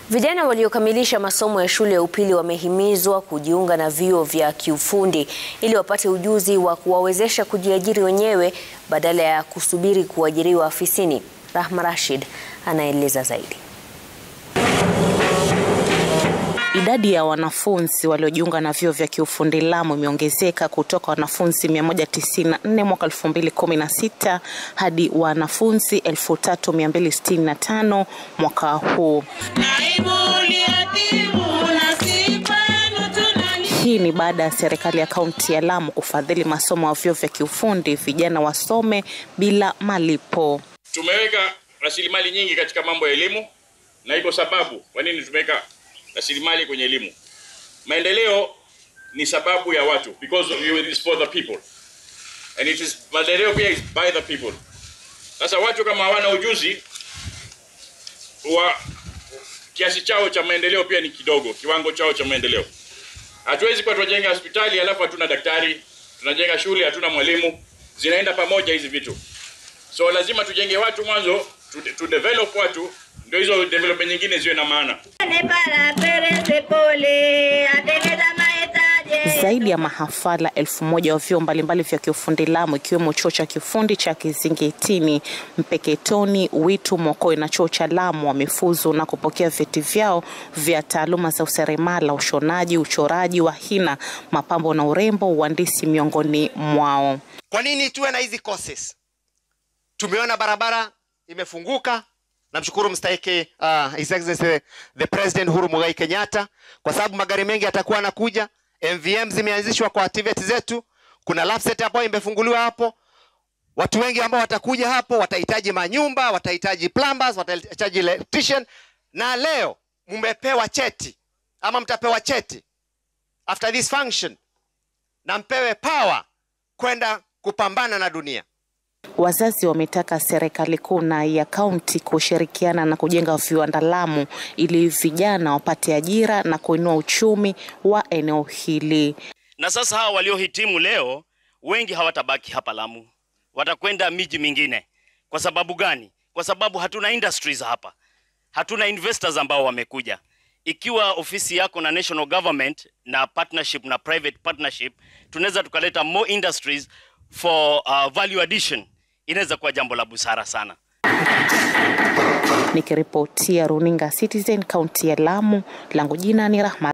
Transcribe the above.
Vijana waliokamilisha masomo ya shule ya upili wamehimizwa kujiunga na vyuo vya kiufundi ili wapate ujuzi wa kuwawezesha kujiajiri wenyewe badala ya kusubiri kuajiriwa afisini. Rahma Rashid anaeleza zaidi. Idadi ya wanafunzi waliojiunga na vyuo vya kiufundi Lamu imeongezeka kutoka wanafunzi 194 mwaka 2016 hadi wanafunzi 3265 mwaka huu. Hii ni baada ya serikali ya kaunti ya Lamu kufadhili masomo ya vyuo vya kiufundi vijana wasome bila malipo. Tumeweka rasilimali nyingi katika mambo ya elimu na iko sababu kwa nini tumeweka rasilimali kwenye elimu. Maendeleo ni sababu ya watu because it is for the people and it is maendeleo pia is by the people. Sasa watu kama hawana ujuzi wa kiasi chao cha maendeleo pia ni kidogo, kiwango chao cha maendeleo. Hatuwezi kuwa tunajenga hospitali alafu hatuna daktari, tunajenga shule hatuna mwalimu, zinaenda pamoja hizi vitu. So lazima tujenge watu mwanzo, tu, tu develop watu ndio hizo development nyingine ziwe na maana. Zaidi ya mahafala elfu moja wa vyuo mbalimbali vya kiufundi Lamu ikiwemo chuo cha kiufundi cha Kizingitini, Mpeketoni, Witu, Mokoe na chuo cha Lamu wamefuzu na kupokea vyeti vyao vya taaluma za useremala, ushonaji, uchoraji wa hina, mapambo na urembo, uhandisi miongoni mwao. Kwa nini tuwe na hizi courses? Tumeona barabara imefunguka. Namshukuru mstahiki uh, His Excellency the President Uhuru Muigai Kenyatta kwa sababu magari mengi yatakuwa yanakuja. MVM zimeanzishwa kwa activity zetu. Kuna lab set ambayo imefunguliwa hapo. Watu wengi ambao watakuja hapo watahitaji manyumba, watahitaji plumbers, watahitaji electrician, na leo mmepewa cheti ama mtapewa cheti after this function, na mpewe power kwenda kupambana na dunia. Wazazi wametaka serikali kuu na ya kaunti kushirikiana na kujenga viwanda Lamu ili vijana wapate ajira na kuinua uchumi wa eneo hili. Na sasa hawa waliohitimu leo wengi hawatabaki hapa Lamu, watakwenda miji mingine. Kwa sababu gani? Kwa sababu hatuna industries hapa, hatuna investors ambao wamekuja. Ikiwa ofisi yako na national government na partnership na private partnership, tunaweza tukaleta more industries for uh, value addition inaweza kuwa jambo la busara sana. Nikiripotia runinga Citizen kaunti ya Lamu, langu jina ni Rahma.